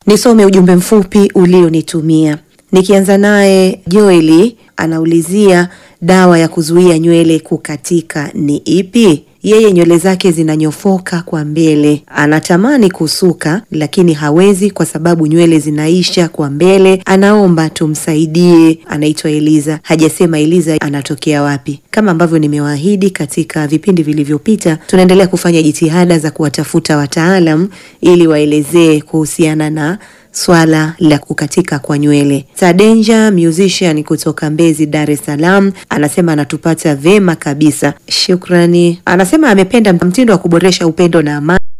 Nisome ujumbe mfupi ulionitumia. Nikianza naye Joeli anaulizia dawa ya kuzuia nywele kukatika ni ipi? Yeye nywele zake zinanyofoka kwa mbele, anatamani kusuka lakini hawezi kwa sababu nywele zinaisha kwa mbele. Anaomba tumsaidie. Anaitwa Eliza, hajasema Eliza anatokea wapi. Kama ambavyo nimewaahidi katika vipindi vilivyopita, tunaendelea kufanya jitihada za kuwatafuta wataalam ili waelezee kuhusiana na swala la kukatika kwa nywele. Sadenja musician kutoka Mbezi, Dar es Salaam, anasema anatupata vema kabisa, shukrani. Anasema amependa mtindo wa kuboresha upendo na amani